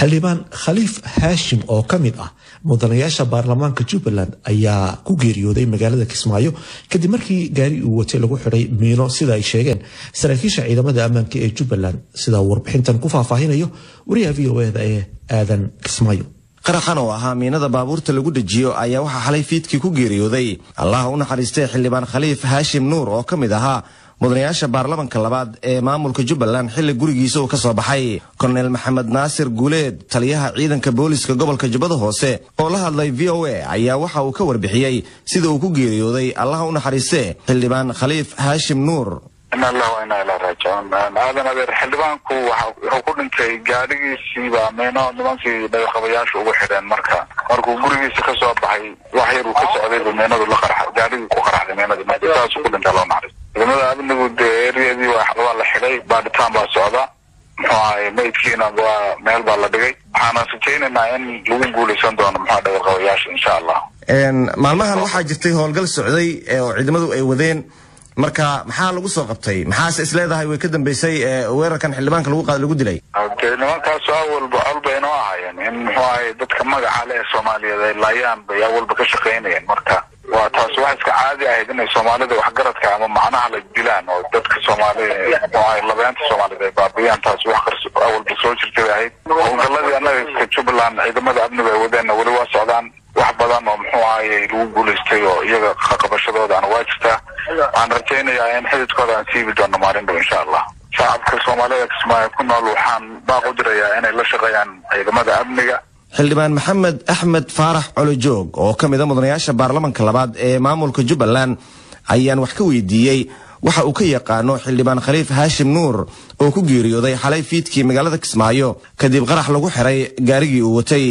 xildhibaan khaliif haashim oo ka mid ah mudanayaasha baarlamaanka jubbaland ayaa ku geeriyooday magaalada kismaayo kadib markii gaari uu watay lagu xidhay miino sida ay sheegeen saraakiisha ciidamada ammaanka ee jubbaland sida warbixintan ku faahfaahinayo wariyaha v o eda ee aadan kismaayo qaraxan oo ahaa miinada baabuurta lagu dejiyo ayaa waxaa xalay fiidkii ku geeriyooday allaha u naxariistay xildhibaan khaliif haashim nuur oo ka mid ahaa mudanayaasha baarlamanka labaad ee maamulka jubbaland xilli gurigiisa uu ka soo baxay korneyl maxamed naasir guuleed taliyaha ciidanka booliska gobolka jubbada hoose oo la hadlay v o a ayaa waxa uu ka warbixiyey sida uu ku geeriyooday allaha u naxariiste xildhibaan khaliif haashim nuur in allah wa inaa ilaa raajicuun aadan adeer xildhibaanku wuxuu ku dhintay gaadhigiisiiba miino nimankii dhagaqabayaasha ugu xidheen marka markuu gurigiisa ka soo baxay wax yar uu ka socdayba miinadu la qarxa gaadhigii ku qarxday miinadii marka saasuu ku dhintay loo naxariis ciidamada amnigu dee eriyadii waa la xidhay baadhitaan baa socda muxuu ahay maydkiina waa meel baa la dhigay waxaana rajaynaynaa in lagu guuleysan doono muxua dhagaqabayaasha insha allah maalmahan waxaa jirtay howlgal socday oo ciidamadu ay wadeen marka maxaa lagu soo qabtay maxaase is leedahay way ka dambeysay weerarkan xildhibaanka lagu dilay dee nimankaasu awalba awalba inoo ahaayeen in muxuu ahay dadka magaca le ee soomaaliyeed ay laayaan bay awalba ka shaqaynayeen marka waa taas wax iska caadi ahayd inay soomaalida waxgaradka ama macnaha la dilaan oo dadka soomaalida muxuu ahay labeenta soomaaliyed ay baabiyaan taas wax qars awalba soo jirtay bay ahayd howlgaladii annaga iska jubbaland ciidamada amniga ay wadeenna weli waa socdaan wax badan oo muxuu ahayy lagu guulaystay oo iyaga qabashadoodaana waa jirtaa waxaan rajaynayaa in xididkooda aan siibi doono maalin dhow insha allah shacabka soomaalida kismaayo ku nool waxaan baaq u dirayaa inay la shaqeeyaan ciidamada amniga xildhibaan maxamed axmed faarax colojoog oo ka mida mudanayaasha baarlamanka labaad ee maamulka jubbaland ayaan wax ka weydiiyey waxa uu ka yaqaano xildhibaan khaliif haashim nuur oo ku geeriyooday xalay fiidkii magaalada kismaayo kadib qarax lagu xiray gaarigii uu watay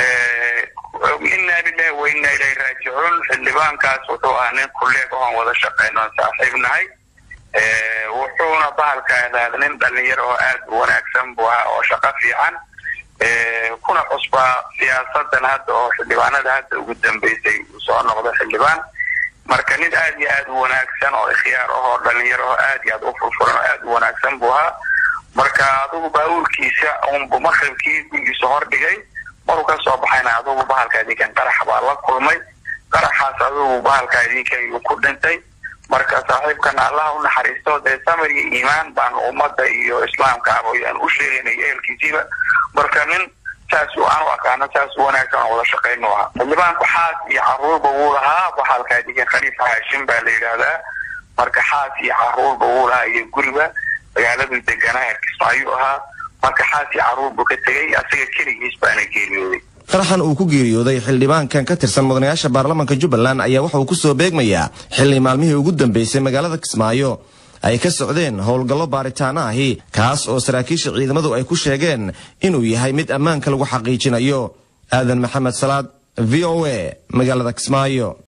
inaa lilahi wa inaa ilahi raajicuun xildhibaankaas wuxuu ahaa nin kuleeg oon wada shaqeyno on saaxiib nahay wuxuuna bahalka ahaada nin dhalinyaro oo aad u wanaagsan buu ahaa oo shaqo fiican kuna cusbaa siyaasadan hadda oo xildhibaanada hadda ugu dambeysay uu soo noqdo xildhibaan marka nin aad iyo aad u wanaagsan oo ikhyaar ah oo dhalinyaro oo aad iyo aad u furfuran oo aad u wanaagsan buu ahaa marka adugu baabuurkiisa unbu maqribkii gurigiisa hordhigay maruu ka soo baxayna adugu bahalka idinkan qarax baa la kulmay qaraxaas adugu bahalka idinkan uu ku dhintay marka saaxiibkana allaha u naxariisto dee samir iyo iimaan baan ummadda iyo islaamka ayaan u sheegaynay ehelkiisiiba marka nin saas aan u aqaano saas wanaagsan oo wada shaqaynu ahaa xildhibaanku xaas iyo caruurba wuu lahaa bahalka idinkan khaliif haashim baa la yidhaahdaa marka xaas iyo caruurba wuu lahaa iyo guriba magaaladuu deganaa kismaayu ahaa marka xaas iyo caruur buu ka tegay asaga keligiis baana geeriyooday qaraxan uu ku geeriyooday xildhibaankan ka tirsan mudanayaasha baarlamanka jubbaland ayaa waxa uu ku soo beegmayaa xilli maalmihii ugu dambeysay magaalada kismaayo ay ka socdeen howlgallo baaritaano ahi kaas oo saraakiisha ciidamadu ay ku sheegeen inuu yahay mid ammaanka lagu xaqiijinayo aadan maxamed salaad v o a magaalada kismaayo